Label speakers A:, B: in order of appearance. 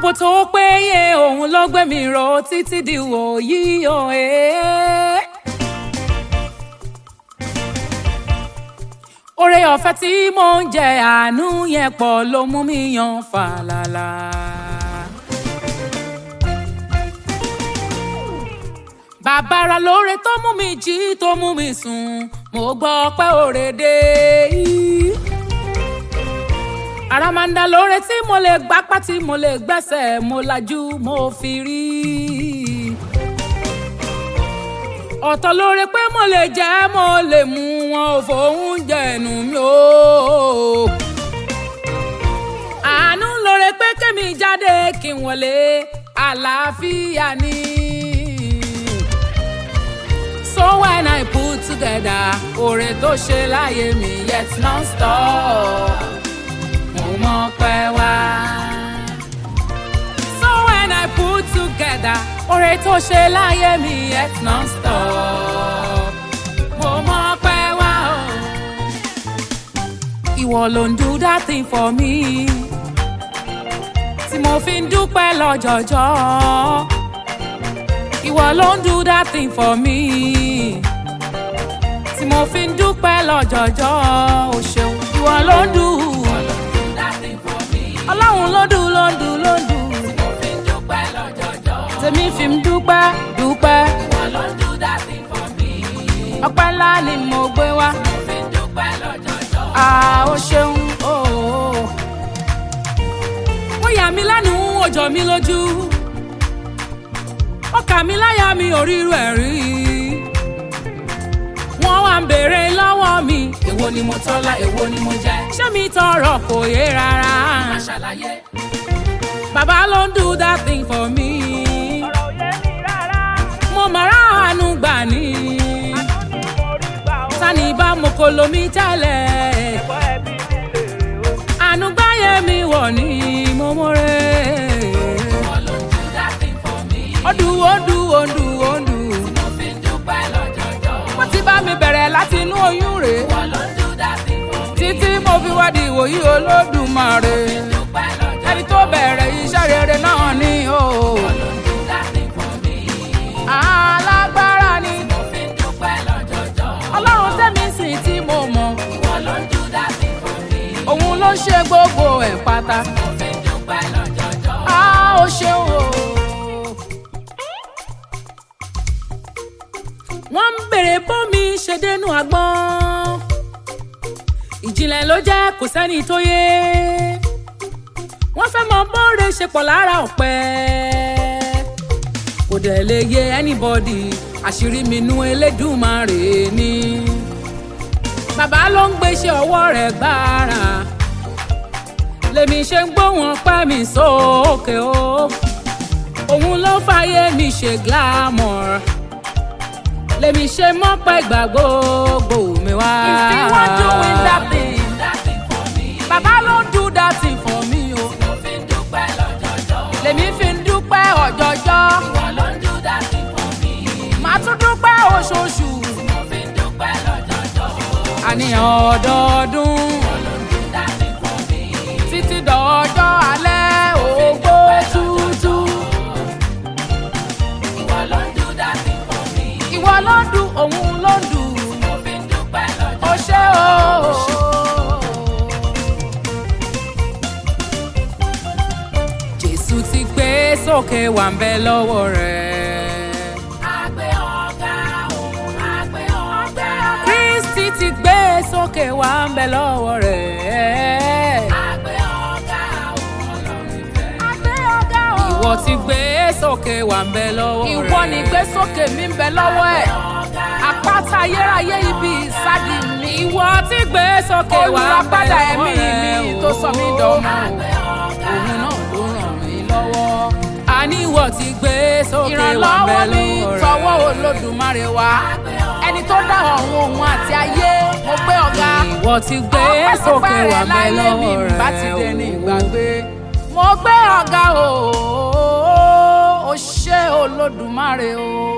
A: ààbò tó péye òun ló gbé mi ró títí di wòyí o ẹ́. oore ọ̀fẹ́ tí mò ń jẹ àánú yẹn pọ̀ ló mú mi yan fàlàlà. bàbára lóore tó mú mi jí tó mú mi sùn mo gbọ́ pé òre dé. àràmàǹdà lóore tí mo lè gbápá tí mo lè gbẹ́sẹ̀ mo lajú mo fi rí. ọ̀tọ̀ lóore pé mo lè jẹ́ mo lè mú wọn ò fòun jẹ̀nu mi o. àánú lóore pé kémi jáde kí n wọlé àlàáfíà ni. So when I put together oore tó ṣe láyé mi yet non-stop mo mọ̀ pé wá. So when I put together oore tó ṣe láyé mi yet non-stop mo mọ̀ pé wá o. Ìwọ ló ń do that thing for me tí mo fi ń dúpẹ́ lọ́jọ́jọ́ ìwọ ló ń do that thing for me tí mo fi ń dúpẹ́ lọ́jọ́jọ́ o ṣeun ìwọ ló ń do ọlọ́run ló dùn ló ń dùn ló ń dùn tèmi fi ń dúpẹ́ dúpẹ́ ọpẹ́ ńlá ni mo gbé wá ah o ṣeun o. wọ́n yà mí lẹ́nu ó jọ mí lójú ọkà mi láyà mi ò ríru ẹ̀ rí. wọ́n wá ń béèrè lọ́wọ́ mi. èwo ni mo tọ́lá èwo ni mo jẹ. ṣé mi tọrọ kò yé rárá. má ṣàlàyé. bàbá ló ń do that thing for me.
B: ọ̀rọ̀ ò yé mi rárá.
A: mo mọ̀ ráàánú gbà ní.
B: àánú ni mo rí gbà ó.
A: sani bá mo kò lomi tẹ́lẹ̀.
B: ẹ̀kọ́ ẹbí mi lèrè o.
A: àánú gbáyé mi wọ̀ ní mo mọ̀rẹ́. Odu odu odu odu. Mo ti bá mi bẹ̀rẹ̀ láti inú oyún rè. Títí mo fi wá di ìwòyí olódùmarè. Ẹni tó bẹ̀rẹ̀ iṣẹ́ rere náà ni o. Alágbára ni. Ọlọ́run tẹ́mi sìn tí mo mọ̀. Òun ló ṣe gbogbo ẹ̀ pátá. A ó ṣeun o. wọ́n ń bèrè bómi ṣe dénú agbọ́n ìjìnlẹ̀ ló jẹ́ kò sẹ́ni tó yé wọ́n fẹ́ mọ bóore ṣe pọ̀ lára ọ̀pẹ kò dẹ̀ lè yé anybody àṣírí mi nú elédùnmarè ni bàbá ló ń gbéṣẹ́ ọwọ́ rẹ̀ gbára lèmi ṣe ń gbóhùn ọpẹ́ mi sókè o òun ló fàyè mi ṣe glamour lèmi ṣe mọ́pẹ́ ìgbà gbogbo mi wá.
B: If you wan doing that thing,
A: bàbá ló ń do that thing for me o. lèmi fi ń dúpẹ́ ọ̀jọ̀jọ́. màá tún dúpẹ́ oṣooṣù. àníyàn ọdọọdún. títí dọ̀ọ́jọ́ alẹ́ ògbó tútù. ìwọ ló ń dùn òun ló ń dùn. ó ṣe o. jésù ti gbé sókè wà ń bẹ lọ́wọ́ rẹ̀. kristi ti gbé sókè wà ń bẹ lọ́wọ́ rẹ̀. ìwọ ti gbé sókè wà ń bẹ lọ́wọ́ rẹ̀.
B: ìwọ ni gbé sókè mi ń bẹ lọ́wọ́ ẹ̀. àpáta ayérayé ibi ìsádi mi.
A: ìwọ ti gbé sókè wà ń bẹ
B: olùràpadà
A: lọ́wọ́
B: ẹ̀mí
A: rẹ̀.
B: mi tó sọ mí dọ̀mọ́.
A: òun náà ló ràn mí lọ́wọ́. àní ìwọ ti gbé sókè wà ń bẹ
B: ìrànlọ́wọ́ mi
A: lọ́wọ́ rẹ̀.
B: tọwọ́ olódùmarè wá. ẹni tó dá ọ̀run òun àti ayé mo gbé ọ̀gá.
A: ìwọ ti gbé sókè wà ń bẹ lọ́wọ́ rẹ̀.
B: bá ti dé ní ìgbàgbé. mo gbé ọ̀gá o ó ṣé olódùmarè o.